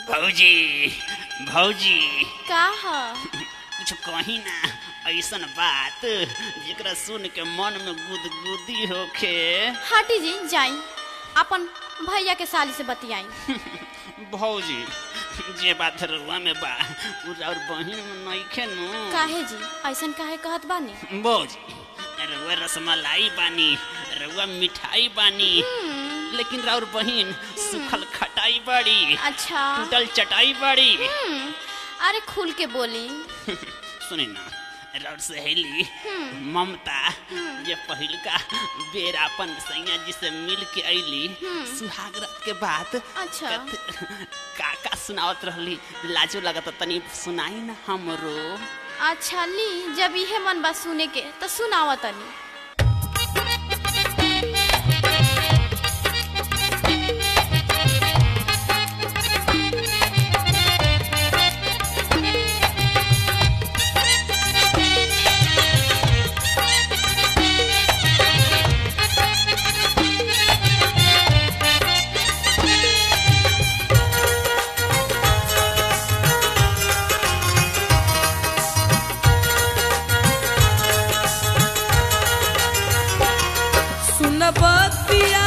भौजी भौजी का ह कुछ कही ना ऐसन बात जेकरा सुन के मन में गुदगुदी होखे हटी जी जाई अपन भैया के साली से बतियाई भौजी जे बात रुआ में बा उ और बहिन में नइखे नु काहे जी ऐसन काहे कहत बानी भौजी रउआ रसमलाई बानी रउआ मिठाई बानी लेकिन राउर बहिन सुखल खटाई बड़ी अच्छा टूटल चटाई बड़ी हम्म, अरे खुल के बोली सुनी ना राउर सहेली ममता ये पहिलका बेर अपन सैया जी से मिल के अइली सुहाग रात के बात अच्छा। का का सुनावत रहली लाजो लगत तनी सुनाई ना हमरो अच्छा ली जब इहे मन बा सुने के तो सुनावा तनी सुनबतिया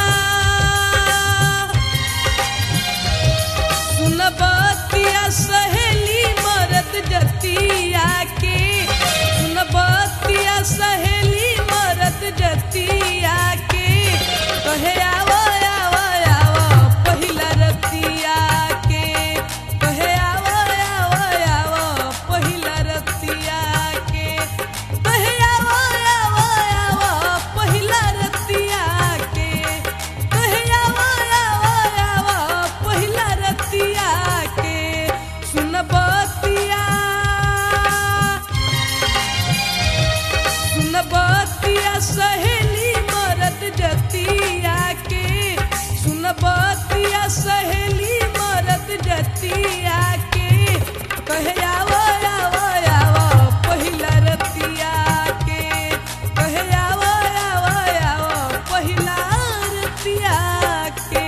सुनबतिया सहेली मरद जतिया के सुनबतिया सहेली मरद जतिया के कहे आवो आवो आवो पहिला रतिया के कहे आवो आवो आवो पहिला रतिया के कहे आवो आवो आवो पहिला रतिया के कहे आवो आवो आवो पहिला रतिया के सुनबतिया सुनबतिया सहेली मरद जतिया के सुनबतिया सहेली मरद जतिया के कहे आवो आवो आवो पहिला रतिया के कहे आवो आवो आवो पहिला रतिया के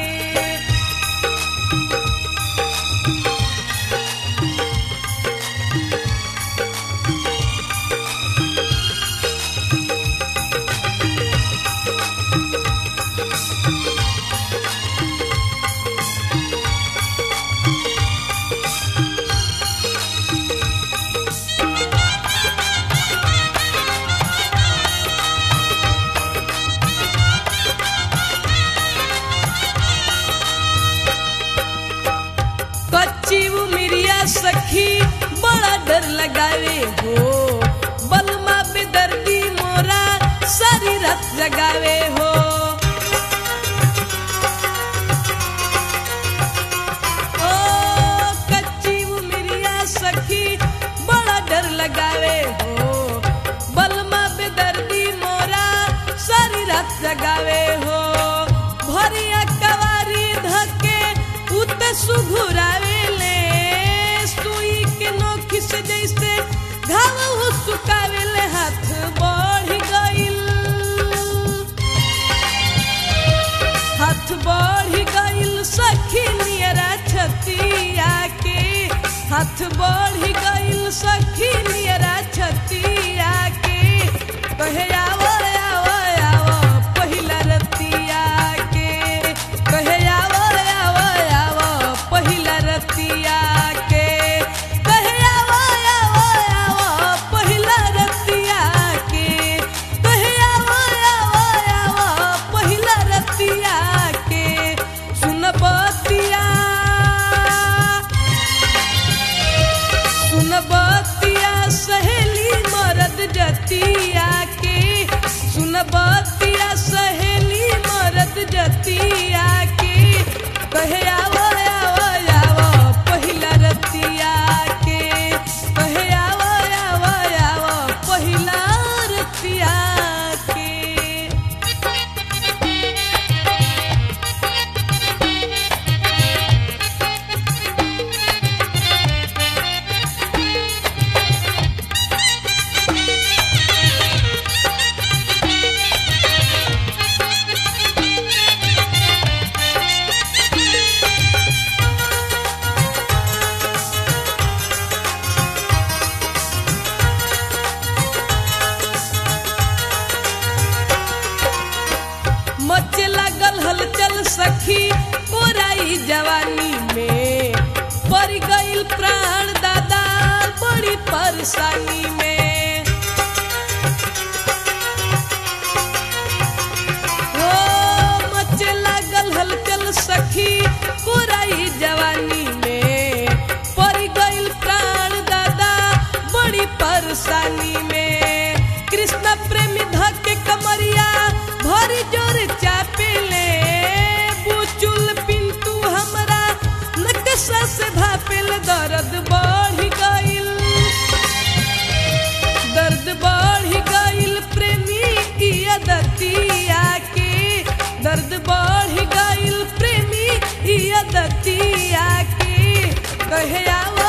कच्ची उमिरिया सखी बड़ा डर लगावे हो बलमा बेदर्दी मोरा सारी रात जगावे हो ओ कच्ची उमिरिया सखी बड़ा डर लगावे हो बलमा बेदर्दी मोरा सारी रात जगावे हो भरिया कवारी धके उत सुघुरावे ले सुई के नोखी से जैसे घाव हो सुकावे ले हाथ बढ़ गइल हाथ बढ़ गइल सखी नियरा छतिया के हाथ बढ़ गइल सखी नियरा छतिया के कहे आवो आवो आवो पहिला रतिया के कहे आवो आवो आवो पहिला रतिया के कहे आवो आवो आवो पहिला रतिया के कहे आवो आवो आवो पहिला रतिया के सुनबतिया सुन परेशानी में हो मचे लागल हलचल सखी पुराई जवानी में पड़ गइल प्राण दादा बड़ी परेशानी में कृष्ण प्रेमी धके कमरिया भरी जोर चापेले बुचुल पिंटू हमरा नकशा से भापेल दर्द बढ़ गइल दर्द बढ़ गइल प्रेमी की अदतिया के दर्द बढ़ गइल प्रेमी की अदतिया के कहे आवा